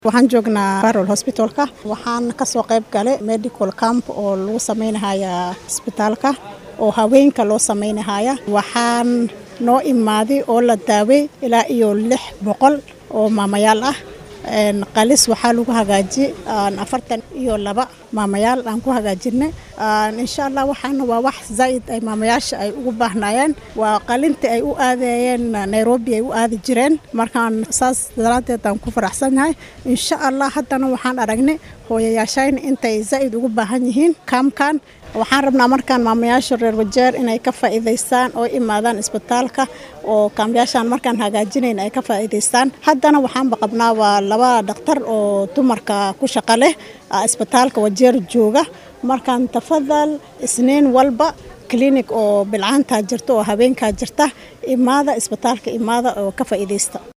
waxaan joognaa barol hosbitalka waxaan kasoo qayb galay medical camp oo lagu sameynahaya isbitaalka oo haweenka loo sameynahaya waxaan noo imaaday oo la daaway ilaa iyo lix boqol oo maamayaal ah qalis waxaa lagu hagaajiyey afartan iyo laba maamayaal aan ku hagaajinay insha allah waxaana waa wax zaaid ay maamayaasha ay ugu baahnayeen waa qalintii ay u aadayeen nairobi ay u aadi jireen markaan saas daraaddeed aan ku faraxsannahay insha allah haddana waxaan aragnay hooyayaashayna intay zaaid ugu baahan yihiin kaamkan waxaan rabnaa markaan maamayaasha reer wajeer inay ka faa'iidaystaan oo imaadaan isbitaalka oo kaamyaashaan markaan hagaajinayn ay ka faa'iidaystaan haddana waxaanba qabnaa waa laba dhakhtar oo dumarka ku shaqo leh isbitaalka wajeer jooga markaan tafadal isniin walba klinik oo bilcaantaa jirta oo habeenkaa jirta imaada isbitaalka imaada oo ka faa'iidaysta